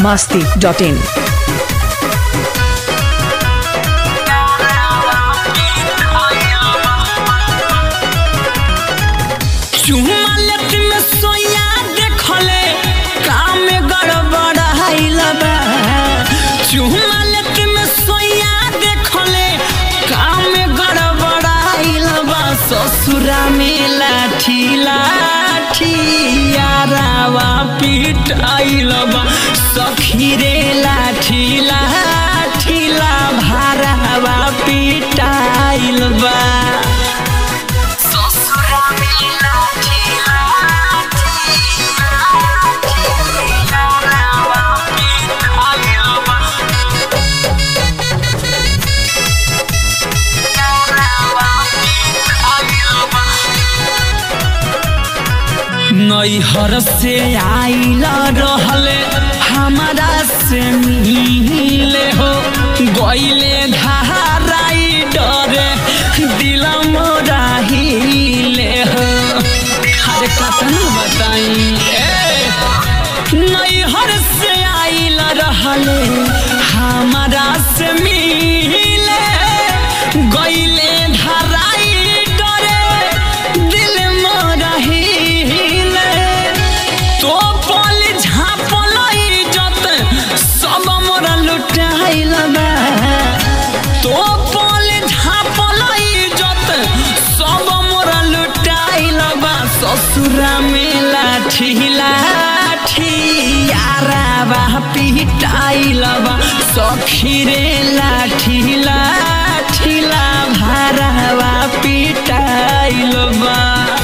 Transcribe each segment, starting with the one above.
masti.in. चुमा लेत में सोया देखले काम में गड़बड़ हाइल बा चुमा लेत में सोया देखले काम में गड़बड़ हाइल बा ससुरा में लाठी लाठी यारावा पीट आइल बा सखी रे लाठी लाठी ला भारावा पीट आइल बा नैहर से आइल रहले हमारा से मिले हो गईले धाराई डरे दिल मोरा हिले हो अरे कतन बताई ए नैहर से आइल रहले हमारा से मिले गईले धराई डरे दिल मोरा हिले तो पल झापल इज्जत सब मोरा लुटाइल बा तो पल झापल इज्जत सब मोरा लुटाइल बा ससुरा में लाठी लाठी याराबा पिटाइल बा सखी रे लाठी लाठी ला भारावा पिटाइल बा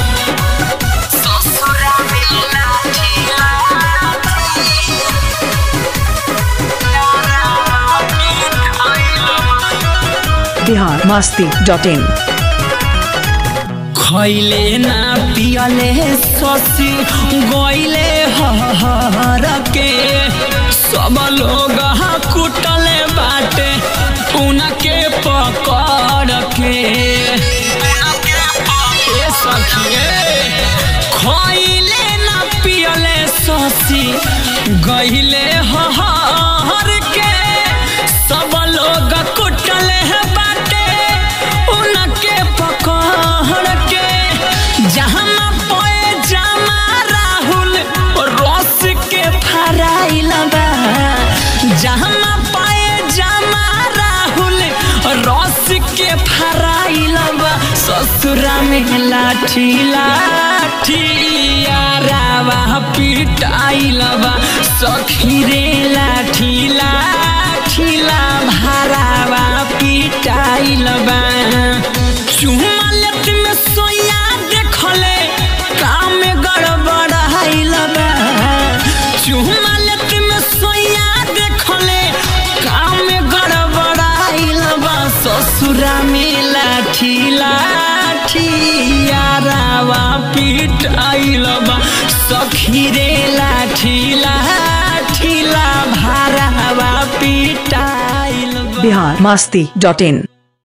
Bihar masti.in. खैले ना पियले ससी गईले हर के सब लोग कुटले बाटे उनके पकड़ के ए सखिए खैले ना पियले ससी गईले हर के सब लोग कुटले बाटे उनके पकड़ के जहाँ पे जमा राहुल रस के फराइल बा जहाँ पाए जमा राहुल रस के फराइल बा ससुरा में लाठी लाठी यारावा पिटाइल बा सखी रे लाठी लाठी ला भारावा पिटाइल बा चुमा लेत में सोया देखले काम में गड़बड़ हाइल बा चुमा लेत में सोया देखले काम में गड़बड़ हाइल बा ससुरा में लाठी लाठी यारावा पीट आइल बा सखी रे लाठी लाठी ला भारावा पीट आइल बा Bihar masti.in.